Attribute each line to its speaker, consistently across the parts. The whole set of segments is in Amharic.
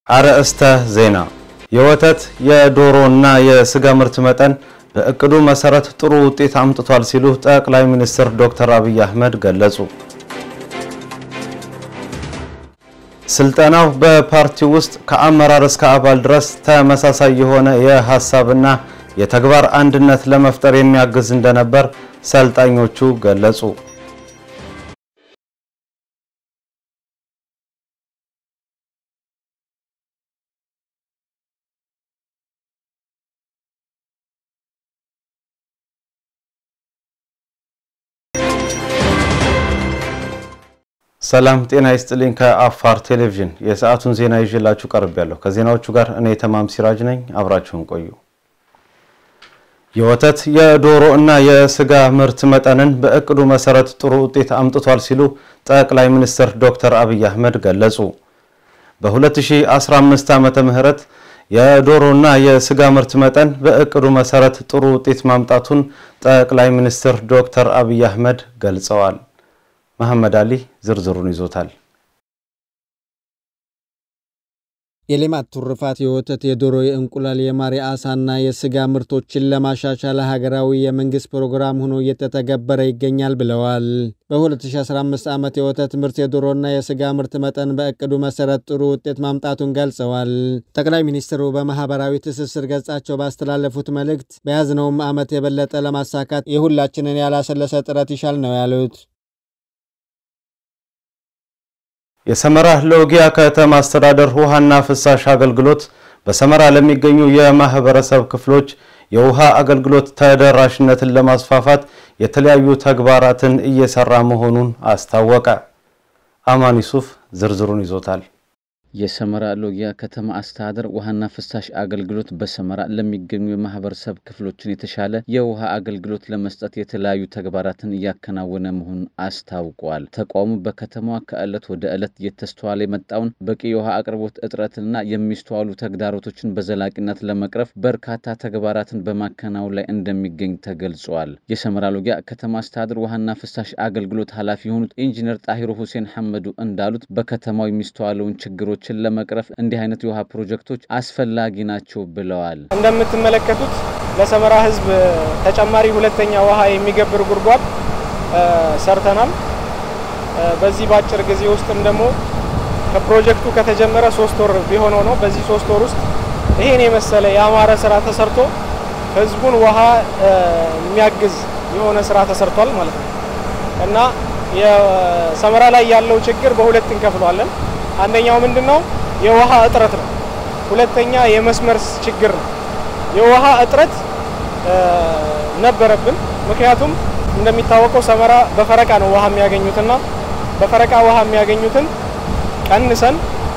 Speaker 1: አርዕስተ ዜና የወተት የዶሮና የስጋ ምርት መጠን በእቅዱ መሰረት ጥሩ ውጤት አምጥቷል ሲሉ ጠቅላይ ሚኒስትር ዶክተር አብይ አህመድ ገለጹ። ስልጠናው በፓርቲው ውስጥ ከአመራር እስከ አባል ድረስ ተመሳሳይ የሆነ የሀሳብና የተግባር አንድነት ለመፍጠር የሚያግዝ እንደነበር ሰልጣኞቹ ገለጹ። ሰላም ጤና ይስጥልኝ። ከአፋር ቴሌቪዥን የሰዓቱን ዜና ይዤላችሁ ቀርቤያለሁ። ከዜናዎቹ ጋር እኔ ተማም ሲራጅ ነኝ። አብራችሁን ቆዩ። የወተት የዶሮ እና የስጋ ምርት መጠንን በእቅዱ መሰረት ጥሩ ውጤት አምጥቷል ሲሉ ጠቅላይ ሚኒስትር ዶክተር አብይ አህመድ ገለጹ። በ2015 ዓመተ ምህረት የዶሮና የስጋ ምርት መጠን በእቅዱ መሰረት ጥሩ ውጤት ማምጣቱን ጠቅላይ ሚኒስትር ዶክተር አብይ አህመድ ገልጸዋል። መሐመድ አሊ ዝርዝሩን ይዞታል።
Speaker 2: የሌማት ትሩፋት የወተት፣ የዶሮ፣ የእንቁላል፣ የማር፣ የአሳና የስጋ ምርቶችን ለማሻሻል ሀገራዊ የመንግስት ፕሮግራም ሆኖ እየተተገበረ ይገኛል ብለዋል። በ2015 ዓመት የወተት ምርት፣ የዶሮና የስጋ ምርት መጠን በእቅዱ መሰረት ጥሩ ውጤት ማምጣቱን ገልጸዋል። ጠቅላይ ሚኒስትሩ በማህበራዊ ትስስር ገጻቸው ባስተላለፉት መልእክት በያዝነውም ዓመት የበለጠ ለማሳካት የሁላችንን ያላሰለሰ ጥረት ይሻል ነው ያሉት።
Speaker 1: የሰመራ ሎጊያ ከተማ አስተዳደር ውሃና ፍሳሽ አገልግሎት በሰመራ ለሚገኙ የማህበረሰብ ክፍሎች የውሃ አገልግሎት ተደራሽነትን ለማስፋፋት የተለያዩ ተግባራትን እየሰራ መሆኑን አስታወቀ። አማን ዩሱፍ ዝርዝሩን ይዞታል።
Speaker 3: የሰመራ ሎጊያ ከተማ አስተዳደር ውሃና ፍሳሽ አገልግሎት በሰመራ ለሚገኙ የማህበረሰብ ክፍሎችን የተሻለ የውሃ አገልግሎት ለመስጠት የተለያዩ ተግባራትን እያከናወነ መሆኑን አስታውቋል። ተቋሙ በከተማዋ ከዕለት ወደ ዕለት እየተስተዋለ የመጣውን በቂ የውሃ አቅርቦት እጥረትና የሚስተዋሉ ተግዳሮቶችን በዘላቂነት ለመቅረፍ በርካታ ተግባራትን በማከናወን ላይ እንደሚገኝ ተገልጿል። የሰመራ ሎጊያ ከተማ አስተዳደር ውሃና ፍሳሽ አገልግሎት ኃላፊ የሆኑት ኢንጂነር ጣሂሩ ሁሴን ሐመዱ እንዳሉት በከተማው የሚስተዋለውን ችግሮች ችን ለመቅረፍ እንዲህ አይነት የውሃ ፕሮጀክቶች አስፈላጊ ናቸው ብለዋል።
Speaker 4: እንደምትመለከቱት ለሰመራ ሕዝብ ተጨማሪ ሁለተኛ ውሃ የሚገብር ጉድጓድ ሰርተናል። በዚህ በአጭር ጊዜ ውስጥም ደግሞ ከፕሮጀክቱ ከተጀመረ ሶስት ወር ቢሆነው ነው። በዚህ ሶስት ወር ውስጥ ይሄን የመሰለ የአማረ ስራ ተሰርቶ ሕዝቡን ውሃ የሚያግዝ የሆነ ስራ ተሰርቷል ማለት ነው እና የሰመራ ላይ ያለው ችግር በሁለት እንከፍለዋለን። አንደኛው ምንድን ነው? የውሃ እጥረት ነው። ሁለተኛ የመስመር ችግር ነው። የውሃ እጥረት ነበረብን። ምክንያቱም እንደሚታወቀው ሰመራ በፈረቃ ነው ውሃ የሚያገኙትና በፈረቃ ውሃ የሚያገኙትን ቀንሰን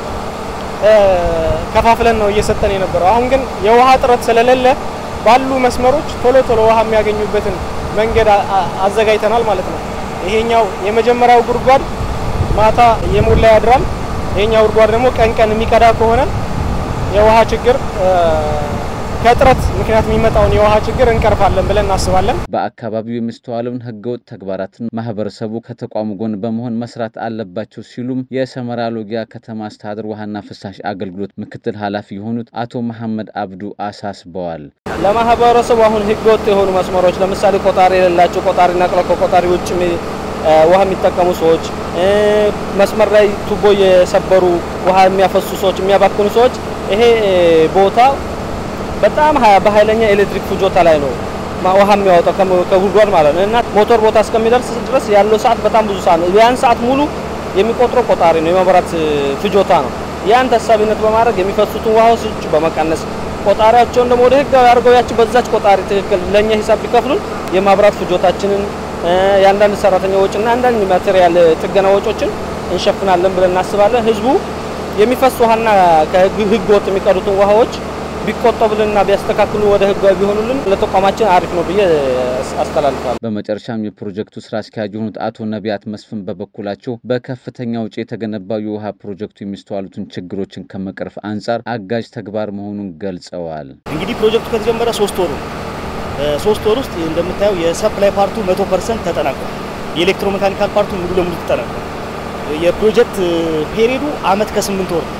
Speaker 4: ከፋፍለን ነው እየሰጠን የነበረው። አሁን ግን የውሃ እጥረት ስለሌለ ባሉ መስመሮች ቶሎ ቶሎ ውሃ የሚያገኙበትን መንገድ አዘጋጅተናል ማለት ነው። ይሄኛው የመጀመሪያው ጉድጓድ ማታ እየሞላ ያድራል። ይሄኛው ጉድጓድ ደግሞ ቀን ቀን የሚቀዳ ከሆነ የውሃ ችግር ከእጥረት ምክንያት የሚመጣውን የውሃ ችግር እንቀርፋለን ብለን እናስባለን።
Speaker 3: በአካባቢው የሚስተዋለውን ህገወጥ ተግባራትን ማህበረሰቡ ከተቋሙ ጎን በመሆን መስራት አለባቸው ሲሉም የሰመራ ሎጊያ ከተማ አስተዳደር ውሃና ፍሳሽ አገልግሎት ምክትል ኃላፊ የሆኑት አቶ መሐመድ አብዱ አሳስበዋል።
Speaker 5: ለማህበረሰቡ አሁን ህገወጥ የሆኑ መስመሮች ለምሳሌ ቆጣሪ የሌላቸው ቆጣሪ ነቅለው ከቆጣሪ ውጭ ውሃ የሚጠቀሙ ሰዎች፣ መስመር ላይ ቱቦ የሰበሩ ውሃ የሚያፈሱ ሰዎች፣ የሚያባክኑ ሰዎች ይሄ ቦታ በጣም በኃይለኛ ኤሌክትሪክ ፍጆታ ላይ ነው ውሃ የሚያወጣው ከጉድጓድ ማለት ነው እና ሞተር ቦታ እስከሚደርስ ድረስ ያለው ሰዓት በጣም ብዙ ሰዓት ነው። ያን ሰዓት ሙሉ የሚቆጥረው ቆጣሪ ነው፣ የመብራት ፍጆታ ነው። ያን ታሳቢነት በማድረግ የሚፈሱትን ውሃዎች በመቀነስ ቆጣሪያቸውን ደግሞ ወደ ህጋዊ አድርገው ያቺ በዛች ቆጣሪ ትክክል ለእኛ ሂሳብ ቢከፍሉን የማብራት ፍጆታችንን የአንዳንድ ሰራተኛ ወጪና አንዳንድ ማቴሪያል ጥገና ወጪዎችን እንሸፍናለን ብለን እናስባለን። ህዝቡ የሚፈስ ውሃና ከህገ ወጥ የሚቀዱትን ውሃዎች ቢቆጠቡልንና ቢያስተካክሉ ወደ ህጋዊ ቢሆኑልን ለተቋማችን አሪፍ ነው ብዬ አስተላልፋለሁ።
Speaker 3: በመጨረሻም የፕሮጀክቱ ስራ አስኪያጅ የሆኑት አቶ ነቢያት መስፍን በበኩላቸው በከፍተኛ ውጪ የተገነባው የውሃ ፕሮጀክቱ የሚስተዋሉትን ችግሮችን ከመቅረፍ አንጻር አጋዥ ተግባር መሆኑን ገልጸዋል።
Speaker 6: እንግዲህ ፕሮጀክቱ ከተጀመረ ሶስት ወሩ ሶስት ወር ውስጥ እንደምታየው የሰፕላይ ፓርቱ መቶ ፐርሰንት ተጠናቋል። የኤሌክትሮሜካኒካል ፓርቱ ሙሉ ለሙሉ ተጠናቋል። የፕሮጀክት ፔሪዱ አመት ከስምንት ወር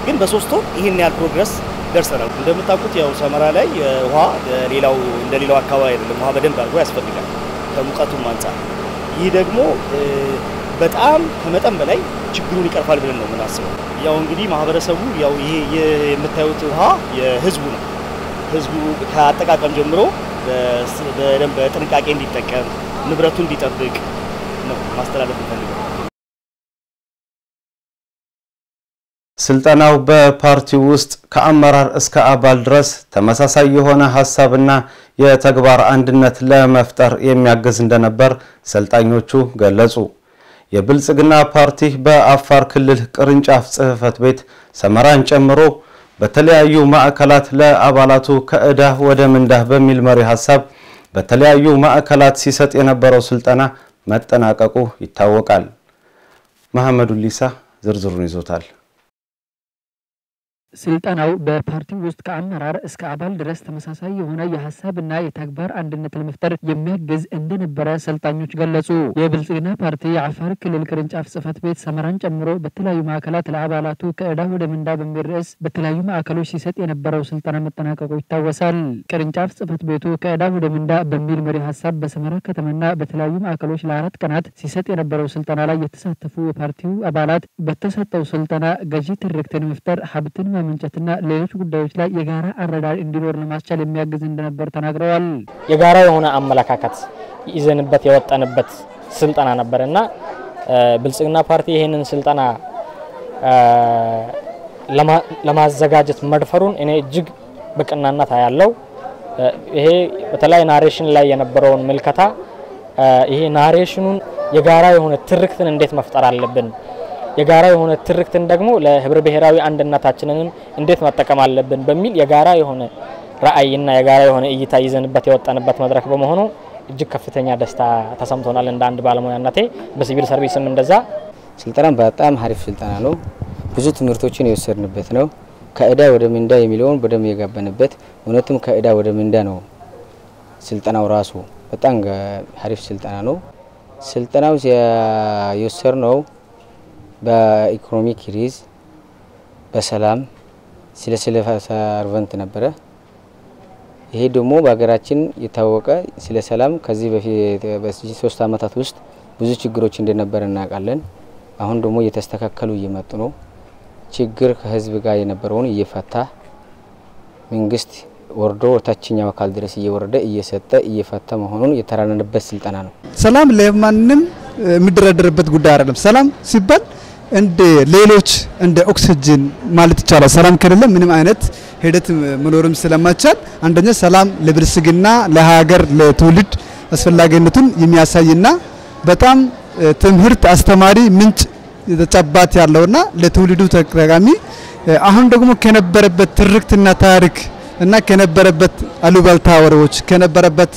Speaker 6: ግን በሶስት ወር ይህን ያህል ፕሮግረስ ደርሰናል። እንደምታውቁት ያው ሰመራ ላይ ውሃ ሌላው እንደ ሌላው አካባቢ አይደለም። ውሃ በደንብ አድርጎ ያስፈልጋል ከሙቀቱም አንጻር። ይህ ደግሞ በጣም ከመጠን በላይ ችግሩን ይቀርፋል ብለን ነው የምናስበው። ያው እንግዲህ ማህበረሰቡ ያው ይሄ የምታዩት ውሃ የህዝቡ ነው። ህዝቡ ከአጠቃቀም ጀምሮ በደንብ በጥንቃቄ እንዲጠቀም ንብረቱን እንዲጠብቅ ነው ማስተላለፍ እንፈልገው።
Speaker 1: ስልጠናው በፓርቲው ውስጥ ከአመራር እስከ አባል ድረስ ተመሳሳይ የሆነ ሀሳብና የተግባር አንድነት ለመፍጠር የሚያግዝ እንደነበር ሰልጣኞቹ ገለጹ። የብልጽግና ፓርቲ በአፋር ክልል ቅርንጫፍ ጽሕፈት ቤት ሰመራን ጨምሮ በተለያዩ ማዕከላት ለአባላቱ ከዕዳ ወደ ምንዳህ በሚል መሪ ሀሳብ በተለያዩ ማዕከላት ሲሰጥ የነበረው ስልጠና መጠናቀቁ ይታወቃል። መሐመዱ ሊሳ ዝርዝሩን ይዞታል።
Speaker 7: ስልጠናው በፓርቲው ውስጥ ከአመራር እስከ አባል ድረስ ተመሳሳይ የሆነ የሀሳብና የተግባር አንድነት ለመፍጠር የሚያግዝ እንደነበረ ሰልጣኞች ገለጹ። የብልጽግና ፓርቲ የአፋር ክልል ቅርንጫፍ ጽሕፈት ቤት ሰመራን ጨምሮ በተለያዩ ማዕከላት ለአባላቱ ከዕዳ ወደ ምንዳ በሚል ርዕስ በተለያዩ ማዕከሎች ሲሰጥ የነበረው ስልጠና መጠናቀቁ ይታወሳል። ቅርንጫፍ ጽሕፈት ቤቱ ከዕዳ ወደ ምንዳ በሚል መሪ ሀሳብ በሰመራ ከተማና በተለያዩ ማዕከሎች ለአራት ቀናት ሲሰጥ የነበረው ስልጠና ላይ የተሳተፉ የፓርቲው አባላት በተሰጠው ስልጠና ገዢ ትርክትን መፍጠር ሀብትን ማመንጨትና ሌሎች ጉዳዮች ላይ የጋራ አረዳድ እንዲኖር ለማስቻል የሚያግዝ እንደነበር ተናግረዋል።
Speaker 8: የጋራ የሆነ አመለካከት ይዘንበት የወጠንበት ስልጠና ነበር እና ብልጽግና ፓርቲ ይህንን ስልጠና ለማዘጋጀት መድፈሩን እኔ እጅግ በቀናነት ያለው ይሄ በተለይ ናሬሽን ላይ የነበረውን ምልከታ ይሄ ናሬሽኑን የጋራ የሆነ ትርክትን እንዴት መፍጠር አለብን የጋራ የሆነ ትርክትን ደግሞ ለህብረ ብሔራዊ አንድነታችንንም እንዴት መጠቀም አለብን በሚል የጋራ የሆነ ራዕይና የጋራ የሆነ እይታ ይዘንበት የወጣንበት መድረክ በመሆኑ እጅግ ከፍተኛ ደስታ ተሰምቶናል። እንደ አንድ ባለሙያነቴ በሲቪል ሰርቪስም እንደዛ።
Speaker 9: ስልጠና በጣም አሪፍ ስልጠና ነው። ብዙ ትምህርቶችን የወሰድንበት ነው። ከዕዳ ወደ ምንዳ የሚለውን በደንብ የገባንበት፣ እውነትም ከዕዳ ወደ ምንዳ ነው ስልጠናው ራሱ። በጣም አሪፍ ስልጠና ነው። ስልጠናው የወሰድነው በኢኮኖሚ ክሪዝ፣ በሰላም ስለ ስለ ሰርቨንት ነበረ። ይሄ ደግሞ በሀገራችን የታወቀ ስለ ሰላም ከዚህ በፊት በዚህ ሶስት አመታት ውስጥ ብዙ ችግሮች እንደነበረ እናውቃለን። አሁን ደግሞ እየተስተካከሉ እየመጡ ነው። ችግር ከህዝብ ጋር የነበረውን እየፈታ መንግስት ወርዶ ታችኛው አካል ድረስ እየወረደ እየሰጠ እየፈታ መሆኑን የተራነንበት ስልጠና ነው።
Speaker 10: ሰላም ለማንም የሚደረደርበት ጉዳይ አይደለም። ሰላም ሲባል እንደ ሌሎች እንደ ኦክሲጅን ማለት ይቻላል። ሰላም ከሌለ ምንም አይነት ሂደት መኖርም ስለማይቻል አንደኛ ሰላም ለብልጽግና ለሀገር ለትውልድ አስፈላጊነቱን የሚያሳይና በጣም ትምህርት አስተማሪ ምንጭ ተጨባጭ ያለውና ለትውልዱ ጠቃሚ አሁን ደግሞ ከነበረበት ትርክትና ታሪክ እና ከነበረበት አሉባልታ ወሬዎች ከነበረበት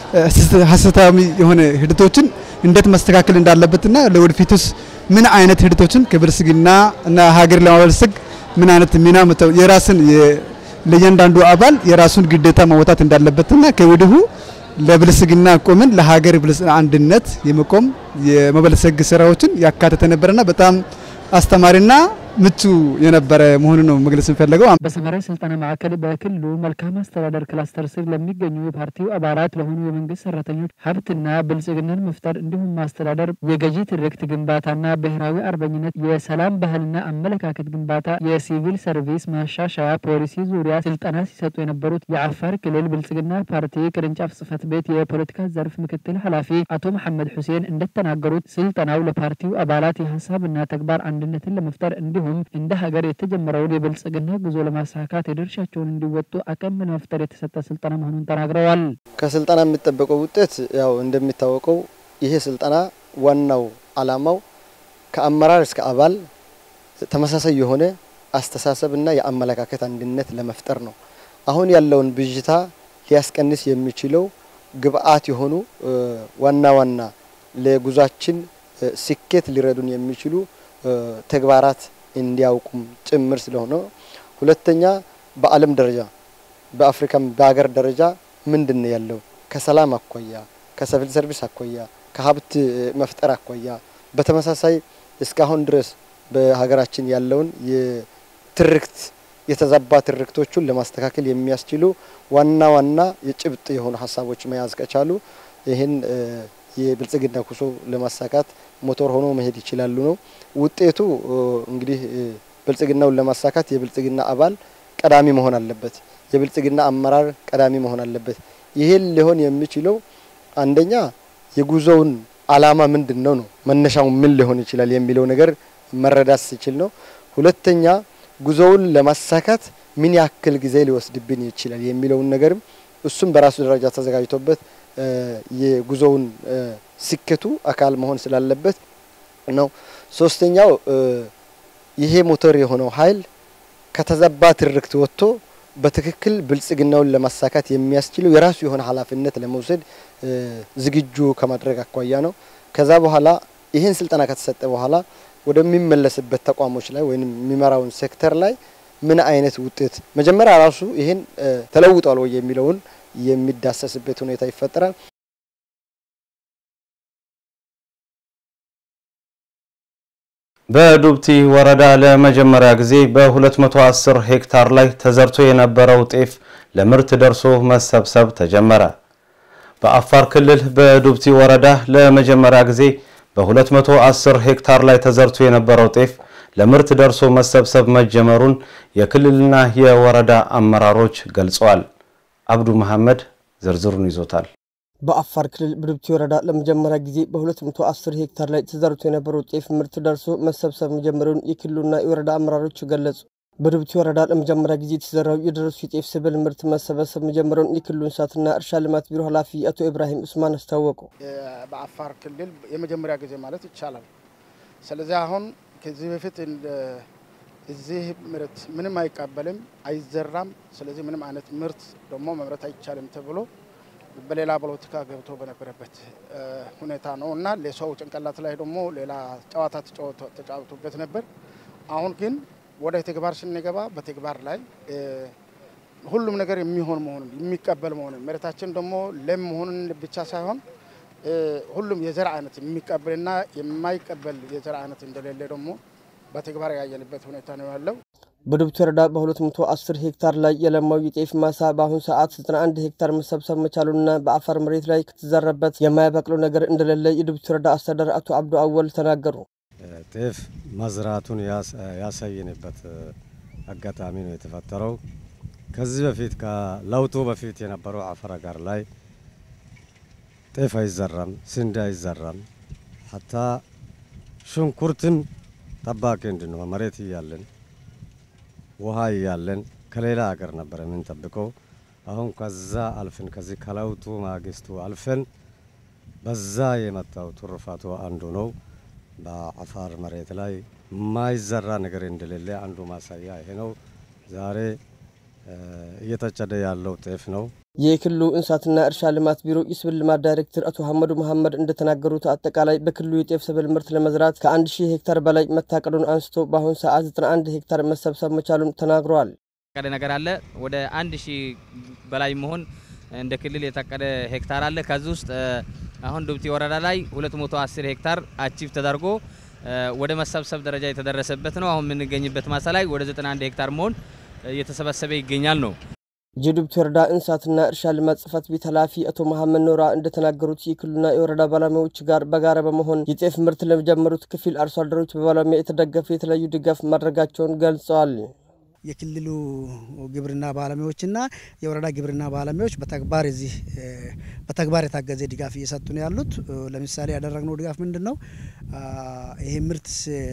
Speaker 10: ሀሰታዊ የሆነ ሂደቶችን እንዴት መስተካከል እንዳለበትና ለወደፊቱስ ምን አይነት ሂደቶችን ከብልጽግና እና ሀገር ለማበልጸግ ምን አይነት ሚና መተው የራስን ለእያንዳንዱ አባል የራሱን ግዴታ መወጣት እንዳለበትና ከወዲሁ ለብልጽግና ቆምን ለሀገር አንድነት የመቆም የመበልጸግ ስራዎችን ያካተተ ነበረና በጣም አስተማሪና ምቹ የነበረ መሆኑን ነው መግለጽ የሚፈለገው።
Speaker 7: በሰመራ ስልጠና ማዕከል በክልሉ መልካም አስተዳደር ክላስተር ስር ለሚገኙ የፓርቲው አባላት ለሆኑ የመንግስት ሰራተኞች ሀብትና ብልጽግናን መፍጠር እንዲሁም ማስተዳደር፣ የገዢ ትርክት ግንባታና ብሔራዊ አርበኝነት፣ የሰላም ባህልና አመለካከት ግንባታ፣ የሲቪል ሰርቪስ ማሻሻያ ፖሊሲ ዙሪያ ስልጠና ሲሰጡ የነበሩት የአፋር ክልል ብልጽግና ፓርቲ ቅርንጫፍ ጽህፈት ቤት የፖለቲካ ዘርፍ ምክትል ኃላፊ አቶ መሐመድ ሁሴን እንደተናገሩት ስልጠናው ለፓርቲው አባላት የሀሳብና ተግባር አንድነትን ለመፍጠር እንዲሁም እንደ ሀገር የተጀመረውን የብልጽግና ጉዞ ለማሳካት የድርሻቸውን እንዲወጡ አቅም ለመፍጠር የተሰጠ ስልጠና መሆኑን ተናግረዋል።
Speaker 11: ከስልጠና የሚጠበቀው ውጤት ያው እንደሚታወቀው ይሄ ስልጠና ዋናው አላማው ከአመራር እስከ አባል ተመሳሳይ የሆነ አስተሳሰብና የአመለካከት አንድነት ለመፍጠር ነው። አሁን ያለውን ብዥታ ሊያስቀንስ የሚችለው ግብአት የሆኑ ዋና ዋና ለጉዟችን ስኬት ሊረዱን የሚችሉ ተግባራት እንዲያውቁም ጭምር ስለሆነ፣ ሁለተኛ በዓለም ደረጃ በአፍሪካም በሀገር ደረጃ ምንድን ነው ያለው ከሰላም አኳያ፣ ከሲቪል ሰርቪስ አኳያ፣ ከሀብት መፍጠር አኳያ በተመሳሳይ እስካሁን ድረስ በሀገራችን ያለውን ትርክት የተዛባ ትርክቶቹን ለማስተካከል የሚያስችሉ ዋና ዋና የጭብጥ የሆኑ ሀሳቦች መያዝ ከቻሉ ይህን የብልጽግና ጉዞ ለማሳካት ሞተር ሆኖ መሄድ ይችላሉ ነው ውጤቱ። እንግዲህ ብልጽግናውን ለማሳካት የብልጽግና አባል ቀዳሚ መሆን አለበት። የብልጽግና አመራር ቀዳሚ መሆን አለበት። ይህን ሊሆን የሚችለው አንደኛ የጉዞውን አላማ ምንድን ነው ነው መነሻው ምን ሊሆን ይችላል የሚለው ነገር መረዳት ሲችል ነው። ሁለተኛ ጉዞውን ለማሳካት ምን ያክል ጊዜ ሊወስድብን ይችላል የሚለውን ነገርም እሱም በራሱ ደረጃ ተዘጋጅቶበት የጉዞውን ስኬቱ አካል መሆን ስላለበት ነው። ሶስተኛው ይሄ ሞተር የሆነው ኃይል ከተዛባ ትርክት ወጥቶ በትክክል ብልጽግናውን ለማሳካት የሚያስችለው የራሱ የሆነ ኃላፊነት ለመውሰድ ዝግጁ ከማድረግ አኳያ ነው። ከዛ በኋላ ይህን ስልጠና ከተሰጠ በኋላ ወደሚመለስበት ተቋሞች ላይ ወይም የሚመራውን ሴክተር ላይ ምን አይነት ውጤት መጀመሪያ ራሱ ይህን ተለውጧል ወይ የሚለውን የሚዳሰስበት ሁኔታ ይፈጠራል።
Speaker 1: በዱብቲ ወረዳ ለመጀመሪያ ጊዜ በ210 ሄክታር ላይ ተዘርቶ የነበረው ጤፍ ለምርት ደርሶ መሰብሰብ ተጀመረ። በአፋር ክልል በዱብቲ ወረዳ ለመጀመሪያ ጊዜ በ210 ሄክታር ላይ ተዘርቶ የነበረው ጤፍ ለምርት ደርሶ መሰብሰብ መጀመሩን የክልልና የወረዳ አመራሮች ገልጸዋል። አብዱ መሐመድ ዝርዝሩን ይዞታል።
Speaker 12: በአፋር ክልል በዱብቲ ወረዳ ለመጀመሪያ ጊዜ በ210 ሄክታር ላይ ተዘርቶ የነበረው ጤፍ ምርት ደርሶ መሰብሰብ መጀመሩን የክልሉና የወረዳ አመራሮች ገለጹ። በዱብቲ ወረዳ ለመጀመሪያ ጊዜ የተዘራው የደረሱ የጤፍ ሰብል ምርት መሰበሰብ መጀመሩን የክልሉ እንስሳትና እርሻ ልማት ቢሮ ኃላፊ አቶ ኢብራሂም ኡስማን አስታወቁ።
Speaker 13: በአፋር ክልል የመጀመሪያ ጊዜ ማለት ይቻላል። ስለዚህ አሁን ከዚህ በፊት እዚህ ምርት ምንም አይቀበልም፣ አይዘራም። ስለዚህ ምንም አይነት ምርት ደግሞ መምረት አይቻልም ተብሎ በሌላ ፖለቲካ ገብቶ በነበረበት ሁኔታ ነው እና ለሰው ጭንቅላት ላይ ደግሞ ሌላ ጨዋታ ተጫወቱበት ነበር። አሁን ግን ወደ ተግባር ስንገባ በተግባር ላይ ሁሉም ነገር የሚሆን መሆኑን የሚቀበል መሆኑን መሬታችን ደግሞ ለም መሆኑን ብቻ ሳይሆን ሁሉም የዘር አይነት የሚቀበልና የማይቀበል የዘር አይነት እንደሌለ ደግሞ በተግባር ያየንበት ሁኔታ ነው ያለው።
Speaker 12: በዱብቲ ወረዳ በ210 ሄክታር ላይ የለማው የጤፍ ማሳ በአሁኑ ሰዓት 91 ሄክታር መሰብሰብ መቻሉና በአፈር መሬት ላይ ከተዘረበት የማያበቅለው ነገር እንደሌለ የዱብቲ ወረዳ አስተዳደር አቶ አብዱ አወል ተናገሩ።
Speaker 14: ጤፍ መዝራቱን ያሳየንበት አጋጣሚ ነው የተፈጠረው። ከዚህ በፊት ከለውጡ በፊት የነበረው አፈር ጋር ላይ ጤፍ አይዘራም፣ ስንዴ አይዘራም። ሀታ ሽንኩርትም ጠባቂ እንድንሆን መሬት እያለን ውሃ እያለን ከሌላ ሀገር ነበር የምንጠብቀው። አሁን ከዛ አልፈን ከዚህ ከለውጡ ማግስቱ አልፈን በዛ የመጣው ትሩፋቱ አንዱ ነው። በአፋር መሬት ላይ የማይዘራ ነገር እንደሌለ አንዱ ማሳያ ይሄ ነው። ዛሬ እየተጨደ ያለው ጤፍ ነው።
Speaker 12: የክልሉ እንስሳትና እርሻ ልማት ቢሮ የሰብል ልማት ዳይሬክተር አቶ ሀመዱ መሐመድ እንደተናገሩት አጠቃላይ በክልሉ የጤፍ ሰብል ምርት ለመዝራት ከአንድ ሺህ ሄክታር በላይ መታቀዱን አንስቶ በአሁኑ ሰዓት 91 ሄክታር መሰብሰብ መቻሉን ተናግረዋል።
Speaker 15: የታቀደ ነገር አለ። ወደ አንድ ሺህ በላይ መሆን እንደ ክልል የታቀደ ሄክታር አለ። ከዚህ ውስጥ አሁን ዱብቲ ወረዳ ላይ 210 ሄክታር አቺቭ ተደርጎ ወደ መሰብሰብ ደረጃ የተደረሰበት ነው። አሁን የምንገኝበት ማሳ ላይ ወደ 91 ሄክታር መሆን እየተሰበሰበ ይገኛል ነው።
Speaker 12: የዱብቲ ወረዳ እንስሳትና እርሻ ልማት ጽሕፈት ቤት ኃላፊ አቶ መሐመድ ኖራ እንደተናገሩት የክልሉና የወረዳ ባለሙያዎች ጋር በጋራ በመሆን የጤፍ ምርት ለጀመሩት ክፊል አርሶ አደሮች በባለሙያ የተደገፈ የተለያዩ ድጋፍ ማድረጋቸውን ገልጸዋል።
Speaker 16: የክልሉ ግብርና ባለሙያዎችና የወረዳ ግብርና ባለሙያዎች በተግባር እዚህ በተግባር የታገዘ ድጋፍ እየሰጡ ነው ያሉት። ለምሳሌ ያደረግነው ድጋፍ ምንድን ነው? ይሄ ምርት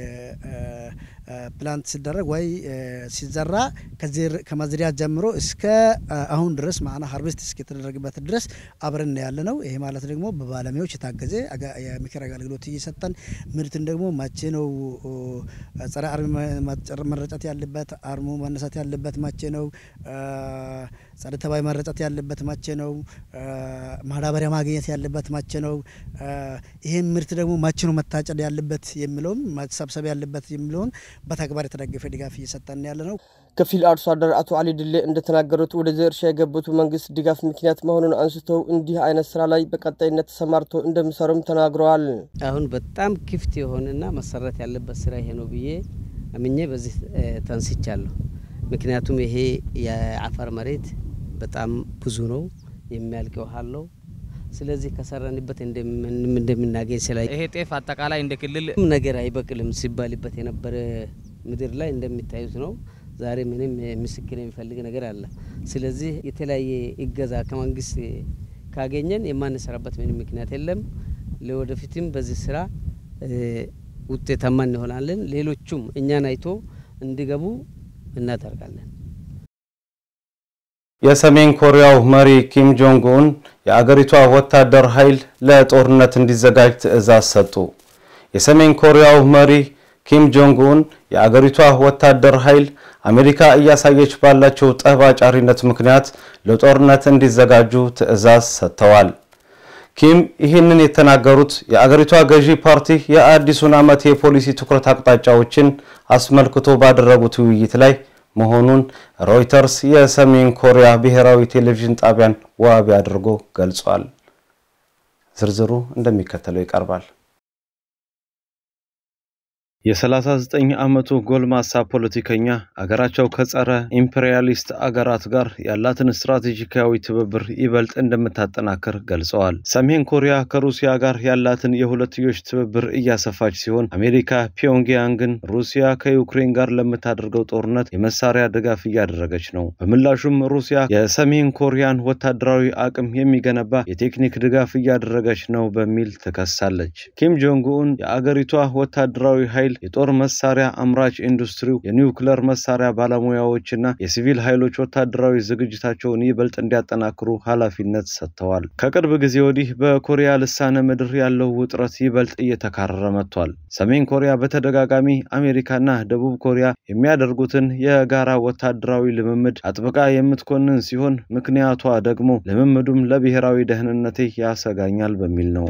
Speaker 16: ፕላንት ሲደረግ ወይ ሲዘራ ከመዝሪያ ጀምሮ እስከ አሁን ድረስ ማና ሀርቨስት እስከተደረገበት ድረስ አብረን ያለ ነው። ይሄ ማለት ደግሞ በባለሙያዎች የታገዘ የምክር አገልግሎት እየሰጠን ምርትን ደግሞ መቼ ነው ጸረ አርም መረጨት ያለበት አርሙ መነሳት ያለበት መቼ ነው? ጸረ ተባይ መረጨት ያለበት መቼ ነው? ማዳበሪያ ማግኘት ያለበት መቼ ነው? ይህም ምርት ደግሞ መቼ ነው መታጨድ ያለበት የሚለውም መሰብሰብ ያለበት የሚለውን በተግባር የተደገፈ ድጋፍ እየሰጠን ያለ ነው።
Speaker 12: ከፊል አርሶ አደር አቶ አሊ ድሌ እንደተናገሩት ወደዚህ እርሻ የገቡት መንግስት ድጋፍ ምክንያት መሆኑን አንስተው እንዲህ አይነት ስራ ላይ በቀጣይነት ተሰማርቶ እንደሚሰሩም ተናግረዋል።
Speaker 17: አሁን በጣም ክፍት የሆነና መሰራት ያለበት ስራ ይሄ ነው ብዬ አምኜ በዚህ ተንስቻለሁ። ምክንያቱም ይሄ የአፋር መሬት በጣም ብዙ ነው፣ የሚያልቅ ውሃ አለው። ስለዚህ ከሰራንበት እንደምናገኝ ስላ
Speaker 15: ይሄ ጤፍ አጠቃላይ እንደ ክልል
Speaker 17: ነገር አይበቅልም ሲባልበት የነበረ ምድር ላይ እንደሚታዩት ነው። ዛሬ ምንም ምስክር የሚፈልግ ነገር አለ። ስለዚህ የተለያየ እገዛ ከመንግስት ካገኘን የማንሰራበት ምንም ምክንያት የለም። ለወደፊትም በዚህ ስራ ውጤታማ እንሆናለን። ሌሎቹም እኛን አይቶ እንዲገቡ እናደርጋለን።
Speaker 1: የሰሜን ኮሪያው መሪ ኪም ጆንግ ኡን የአገሪቷ ወታደር ኃይል ለጦርነት እንዲዘጋጅ ትዕዛዝ ሰጡ። የሰሜን ኮሪያው መሪ ኪም ጆንግ ኡን የአገሪቷ ወታደር ኃይል አሜሪካ እያሳየች ባላቸው ጠብ አጫሪነት ምክንያት ለጦርነት እንዲዘጋጁ ትዕዛዝ ሰጥተዋል። ኪም ይህንን የተናገሩት የአገሪቷ ገዢ ፓርቲ የአዲሱን ዓመት የፖሊሲ ትኩረት አቅጣጫዎችን አስመልክቶ ባደረጉት ውይይት ላይ መሆኑን ሮይተርስ የሰሜን ኮሪያ ብሔራዊ ቴሌቪዥን ጣቢያን ዋቢ አድርጎ ገልጿል። ዝርዝሩ እንደሚከተለው ይቀርባል። የ39 ዓመቱ ጎልማሳ ፖለቲከኛ አገራቸው ከጸረ ኢምፔሪያሊስት አገራት ጋር ያላትን ስትራቴጂካዊ ትብብር ይበልጥ እንደምታጠናክር ገልጸዋል። ሰሜን ኮሪያ ከሩሲያ ጋር ያላትን የሁለትዮሽ ትብብር እያሰፋች ሲሆን አሜሪካ ፒዮንግያንግን ሩሲያ ከዩክሬን ጋር ለምታደርገው ጦርነት የመሳሪያ ድጋፍ እያደረገች ነው። በምላሹም ሩሲያ የሰሜን ኮሪያን ወታደራዊ አቅም የሚገነባ የቴክኒክ ድጋፍ እያደረገች ነው በሚል ትከሳለች። ኪም ጆንግ ኡን የአገሪቷ ወታደራዊ ኃይል የጦር መሳሪያ አምራች ኢንዱስትሪው፣ የኒውክለር መሳሪያ ባለሙያዎችና የሲቪል ኃይሎች ወታደራዊ ዝግጅታቸውን ይበልጥ እንዲያጠናክሩ ኃላፊነት ሰጥተዋል። ከቅርብ ጊዜ ወዲህ በኮሪያ ልሳነ ምድር ያለው ውጥረት ይበልጥ እየተካረረ መጥቷል። ሰሜን ኮሪያ በተደጋጋሚ አሜሪካና ደቡብ ኮሪያ የሚያደርጉትን የጋራ ወታደራዊ ልምምድ አጥብቃ የምትኮንን ሲሆን ምክንያቷ ደግሞ ልምምዱም ለብሔራዊ ደህንነቴ ያሰጋኛል በሚል ነው።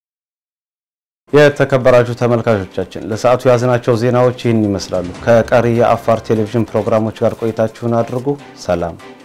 Speaker 1: የተከበራችሁ ተመልካቾቻችን ለሰዓቱ የያዝናቸው ዜናዎች ይህን ይመስላሉ። ከቀሪ የአፋር ቴሌቪዥን ፕሮግራሞች ጋር ቆይታችሁን አድርጉ። ሰላም